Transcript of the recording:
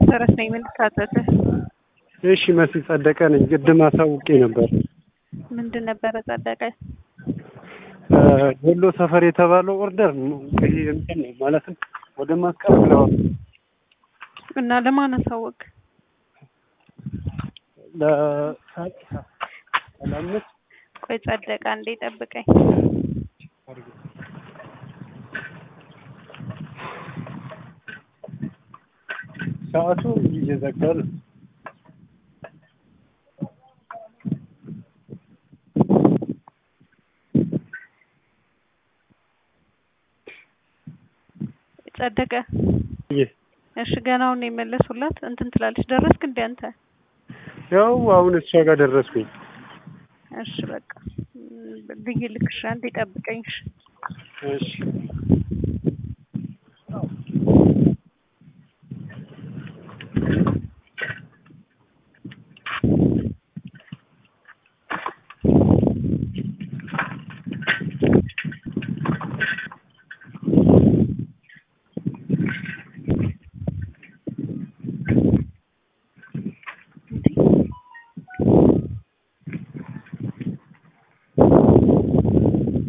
መሰረት ነኝ። ምን ልካተትህ? እሺ መሲ ጸደቀ ነኝ። ቅድም አሳውቄ ነበር። ምንድን ነበረ ጸደቀ? ወሎ ሰፈር የተባለው ኦርደር ይሄ እንትን ነው ማለትም ወደ መስቀል ብለዋል። እና ለማን አሳወቅ? ለአምስት ቆይ ጸደቀ፣ አንዴ ጠብቀኝ። ሰዓቱ እየዘጋ ነው። ጸደቀ ይህ እሺ፣ ገናውን የመለሱላት እንትን ትላለች። ደረስክ እንደ አንተ? ያው አሁን እሷ ጋር ደረስኩኝ። እሺ በቃ ብዬ ልክሽ፣ አንዴ ጠብቀኝ። እሺ እሺ